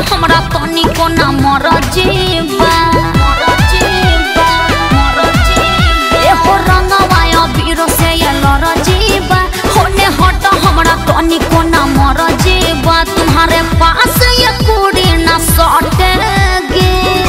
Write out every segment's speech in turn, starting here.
हमरा तनिको ना मर जीवा एहो रंगवाय बीरो से ये लर जीवा होने हट हमरा तनिको ना मर जीवा तुम्हारे पास ये कुड़ी ना सटेगी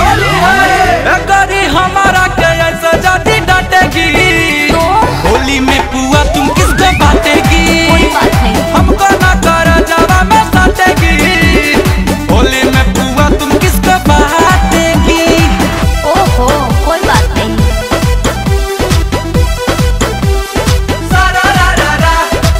करी हमारा के ऐसा जाती डांटेगी तो होली में पुआ तुम किसको बांटेगी कोई बात नहीं हमको ना कर जावा में साटेगी होली में पुआ तुम किसको बांटेगी ओहो कोई बात नहीं सारा रा रा रा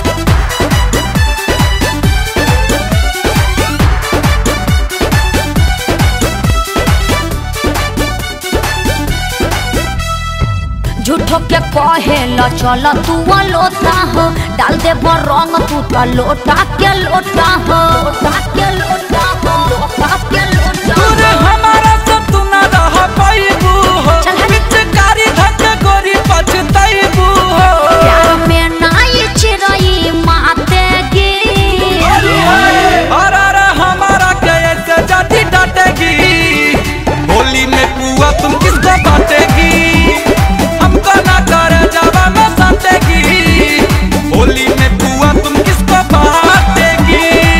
झूठो के कहे ल चल तू लोटा हो डाल दे रंग तू तो लोटा के लोटा हो लोटा के लोटा हो लोटा के लोटा दूर हमारा से तू ना रह पाईबू हो चल हट। पिचकारी धक गोरी पछताईबू हो प्यार में नाई चिरई मातेगी और अरे हमारा के ऐसे जाती डांटेगी होली में पुआ तुम किसको बांटेगी हमको ना कर जावा में साटेगी होली में पुआ तुम किसको बांटेगी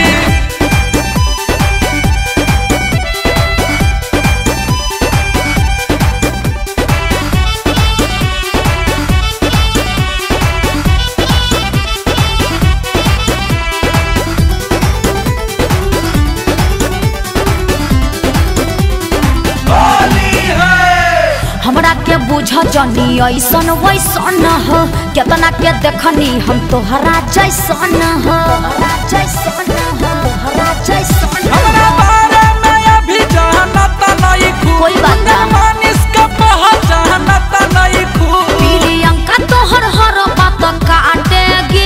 होली है हमरा के बुझ जनी ऐसन वैसन हो केतना के देखनी हम तोहरा जैसन हो तोहरा जैसन हो तोहरा जैसन हमरा हो बारे में अभी जानता नहीं खूब कोई बात ना। मानिस का पहचानता नहीं खूब प्रियंका तोहर हर बात काटेगी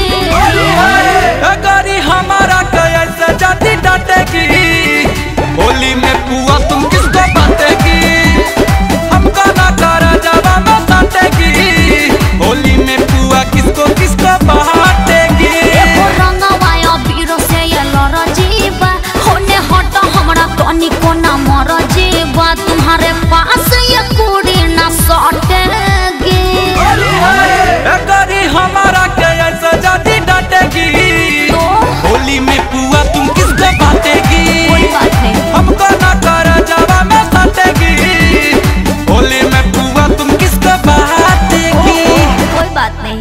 अगरी हमारा कया से जाती डांटेगी होली में पुआ तुम किसको बांटेगी हमको ना कर जावा में साटेगी होली में पुआ किसको किसको बांटेगी एगो रंगवाय बीरो से ये लर जीवा होने हट हमरा तनिको ना मर जीवा तुम्हारे पास ये कुड़ी ना सटेगी अगरी हमारा कया से जाती डांटेगी तो होली में पुआ तुम किसको बांटेगी कोई बात नहीं हमको ना कर जावा में साटेगी होली में पुआ तुम किसको बांटेगी कोई बात नहीं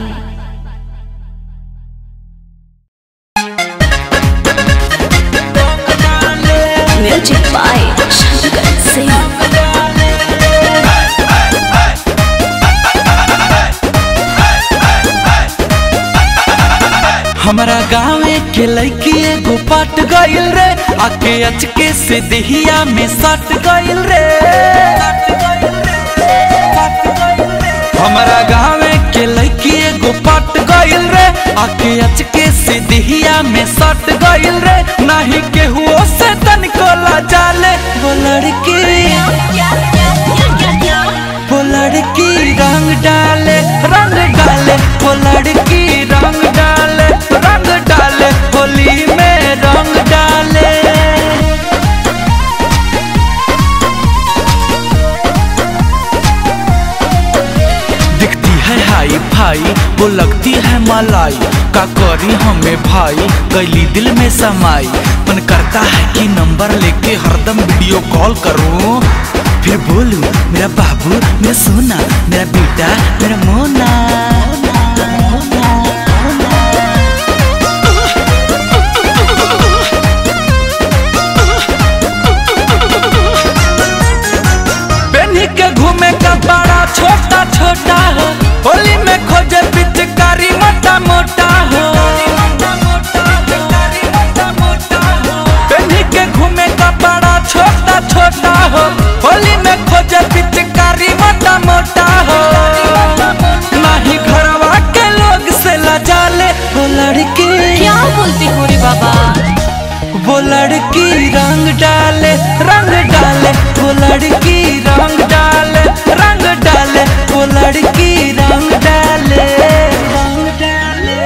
म्यूजिक बाय शंकर सिंह हमारा गाँवे के लड़की एगो पाट गइल रे आके अचके से देहिया में सट गइल रे हमारा गाँवे के लड़की एगो पाट गइल रे आके अचके से देहिया में सट गइल रे नाही केहू से तनिको ला जाले वो लड़की वो लड़की रंग डाले रंग डाले वो लड़की रंग डाले रंग डाले होली में रंग डाले दिखती है हाई फाई वो लगती है मलाई का करी हमें भाई कैली दिल में समाई मन करता है कि नंबर लेके हरदम वीडियो कॉल करूं फिर बोलूं मेरा बाबू मेरा सोना मेरा बेटा मेरा मोना पेन्ही के घूमे का बड़ा छोटा छोटा हो होली में खोजे पिचकारी मोटा मोटा हो पेन्ही के घूमे का बड़ा छोटा छोटा हो होली में खोजे पिचकारी मोटा मोटा हो नहीं घरवा के लोग से लजाले वो लड़की क्या बोलती हो रे बाबा वो लड़की रंग डाले रंग डाले वो लड़की रंग डाले रंग डाले वो लड़की रंग डाले रंग डाले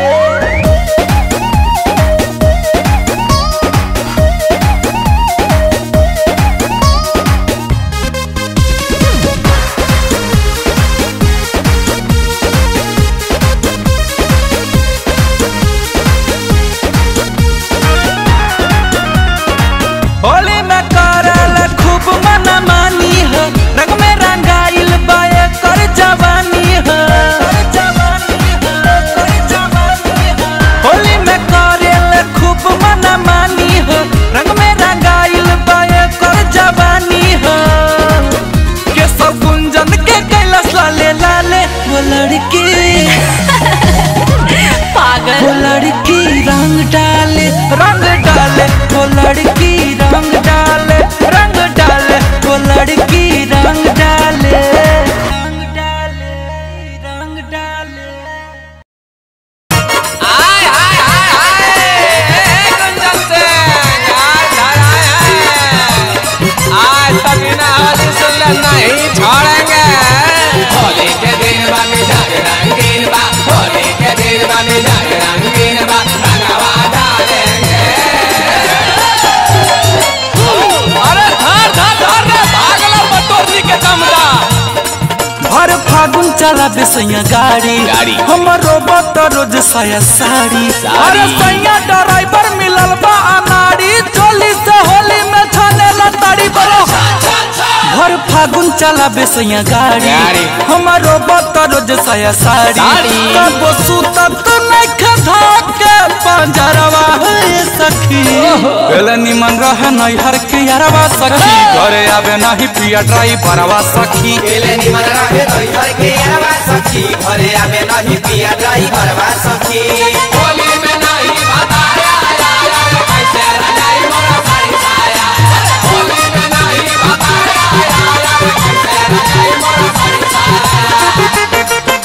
चला बेसैया गाड़ी गाड़ी। हमरो बत रोज साया साड़ी साड़ी। अरे सैया ड्राइवर मिलल बा अनाड़ी चोली से होली में छाने लताड़ी बरो भर फागुन चला बेसैया गाड़ी गाड़ी। हमरो बत रोज साया साड़ी साड़ी। कब सुतत नख धाके पंजरवा है सखी पहले निमन रहे नैहर के यारवा सखी घरे आवे नहीं पिया ड्राइवरवा सखी एले निमन रहे दैहर के अरवा सखी घरे आवे नहीं पिया ड्राइवर बा सखी होली में नहीं बताया आया रे कैसे रजाई मोरा साड़ी साया होली में नहीं बताया आया रे कैसे रजाई मोरा साड़ी साया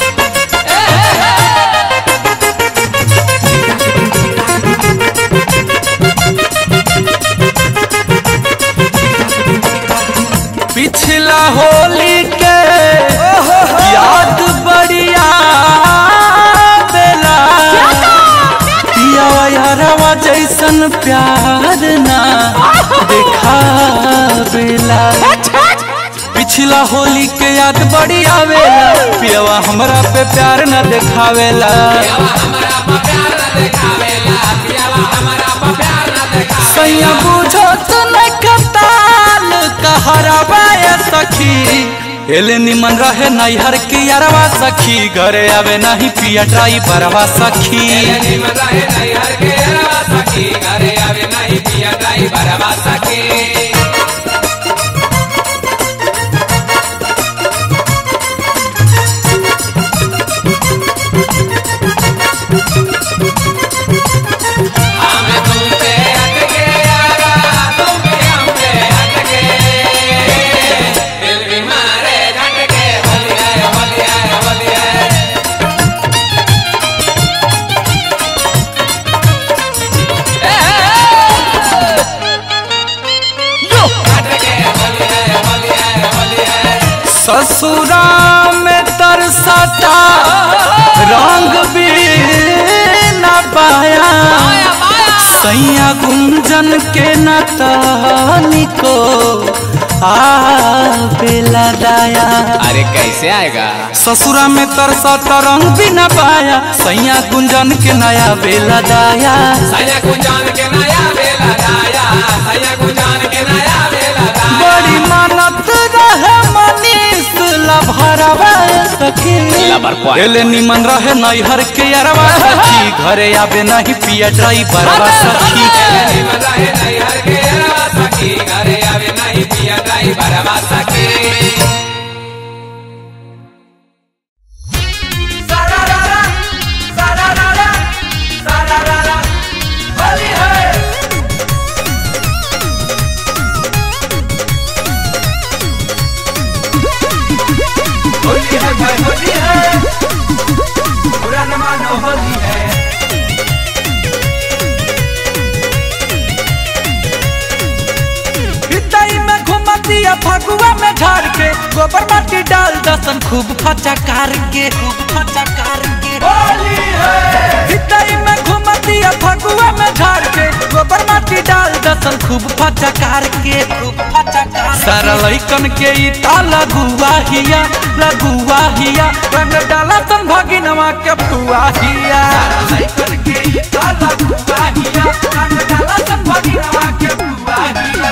पिछला होली के याद बढ़िया बेला पियावा यारवा जैसन प्यार ना देखा बेला पिछला होली के याद बड़ी आवेला पियावा हमरा पे प्यार न देखावेला सैया बुझो तो न कताल कहरवा ये सखी एले निमन रहे नैहर की यारवा सखी घरे आवे नहीं पिया ड्राइवरवा सखी निमन रहे दैहर के अरवा सखी घरे आवे नहीं पिया ड्राइवर बा सखी हमें तुम पे अटके यारा तुम भी हम पे अटके दिल भी मारे झटके होली है होली है होली है झटके होली है होली है होली है ससुरा में तरसता रंग भी न पाया सैया गुंजन के न तनिको आवेला दाया अरे कैसे आएगा ससुरा में तरसता रंग भी न पाया सैया गुंजन के नया बेला दाया सैया गुंजान के नया बेला दाया सैया गुंजान के नया बेला दाया बड़ी मानत रहे मनीष लभरवा सखी लबर पॉइंट। एले निमन रहे नैहर के अरवा सखी घरे आवे नहीं पिया ड्राइवरवा सखी निमन रहे नैहर के अरवा सखी घरे आवे नहीं पिया ड्राइवर बा सखी होली है भाई होली है बुरा न मानो होली है हितई में घुमतिया फगुआ में झाड़ के गोबर माटी डाल दसन खूब फचकार के खूब फचकार के होली है हितई में घुमतिया फगुआ में झाड़ के गोबर माटी डाल दसन खूब फचकार के खूब फचकार सारा लइकन के ई ताला गुआ हिया लगुआ हिया रंग डाला सन भगिनवा के फुआ हिया लइकन के ई काला गुआहिया रंग डाला सब भगिनवा के गुआहिया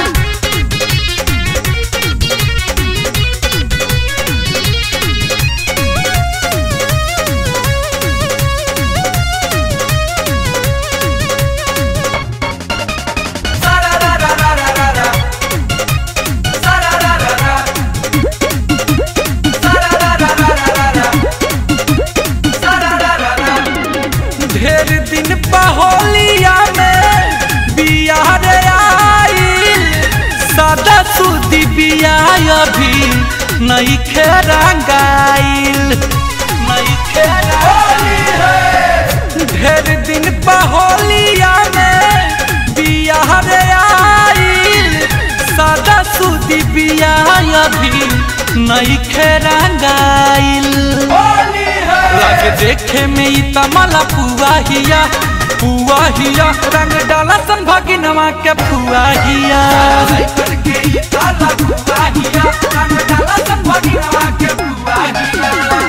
ढेर दिन पहोलिया में बिया रे आइल सादा सुदी बिया अभी नहीं खेरंगाइल नहीं खेरंगाइल ढेर दिन पहोलिया में बिया रे आइल सादा सुदी बिया अभी नहीं खेरंगाइल लगे देखे में ई तमला पुआ हिया पुआ हिया रंग डाला सन भगिनवा के पुआ हिया लइकन के ई काला गुआहिया रंग डाला सब भगिनवा के गुआहिया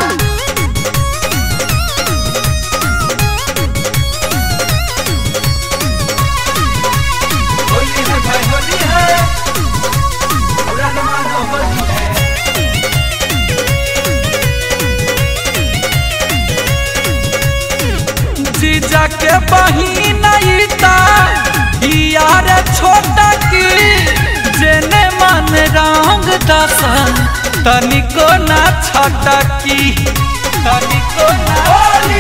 दसन तनिको ना छटकी तनिको ना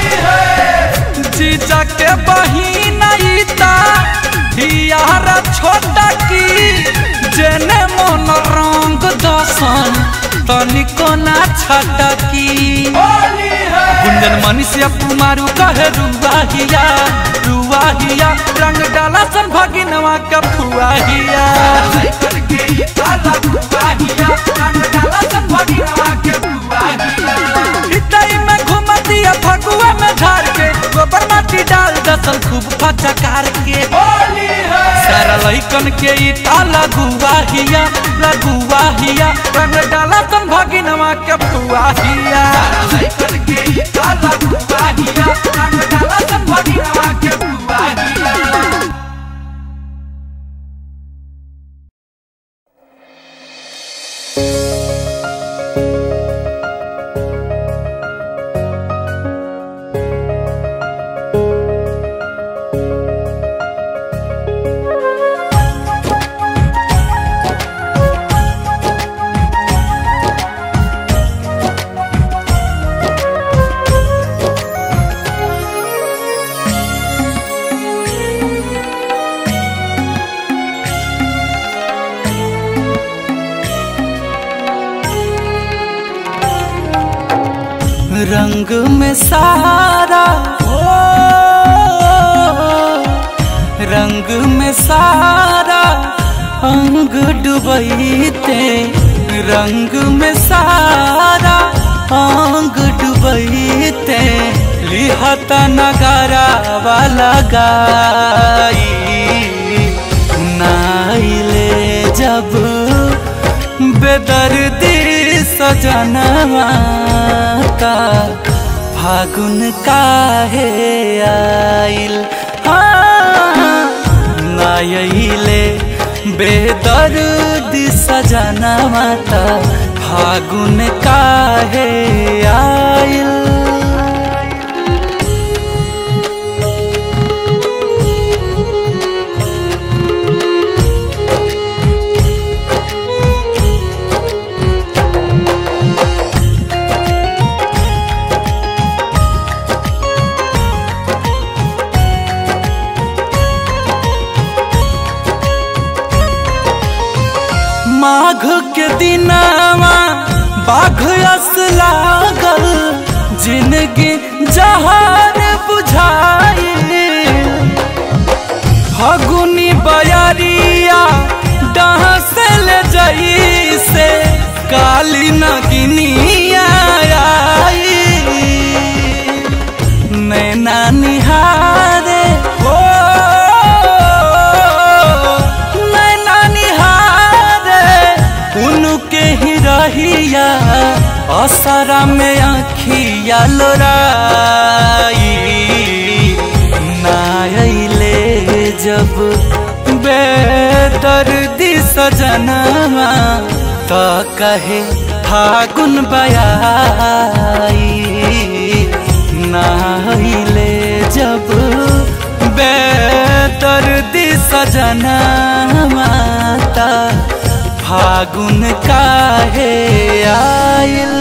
जीजा के बहिन ईता हियारा छोटकी जेने मन रंग दसन तनिको ना छटकी गुंजन मनीषिया कुमारू कहे रुआहिया रुआहिया रंग डाला सन भगिनवा का फुआहिया हितई में घुमतिया फगुआ में झाड़ के गोबर माटी डाल दसन खूब फचकार के सारा लइकन के ई ताला गुआहिया लगुआहिया रंग डाला सन भगिनवा के फुआहिया रंग में सारा हो रंग में सारा अंग डुबैते रंग में सारा अंग डुबैते लिहता नगारा वाला गाई नाइले जब बेदर्दी सजनवा का फागुन काहे आइल हाँ, नायले बेदर्दी सजनवा का फागुन काहे आइल माघ के दिनावा बाघ अस लागल जिंदगी जहान बुझाई फगुनी बयरिया डहसल जई से काली नगिनिया आई नैना निहारे हो नैना निहारे उनके ही रहिया असरा में आखिया लोराई नायले जब बेदर्दी सजनवा तो कहे फागुन बयाई नाइले जब बेदर्दी सजना माता फागुन काहे आइल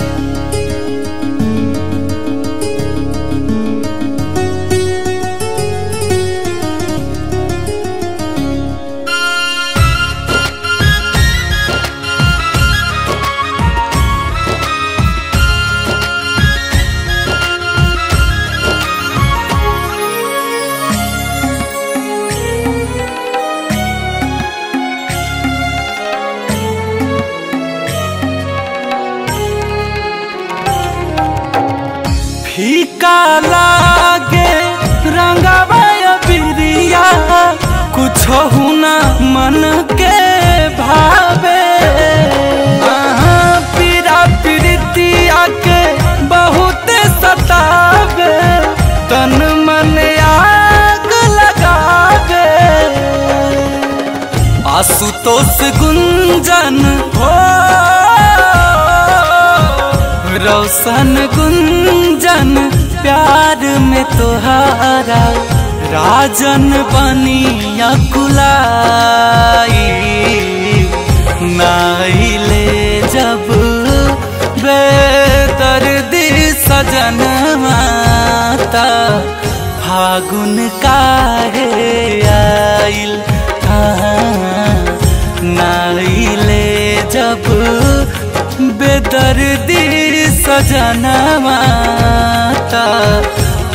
फीका लागे रंगवा बिरिया कुछ हुना मन के भावे आहाँ, पीरा पीरितिया के बहुत सतावे तन मन आग लगावे आशुतोष गुंजन हो रोशन गुंजन प्यार में तोहारा राजन बनिया कुलाई नाइले जब बेदर्दी सजनवा त फागुन काहे आइल हाँ, नाइले जब बेदर्दी सजनवा त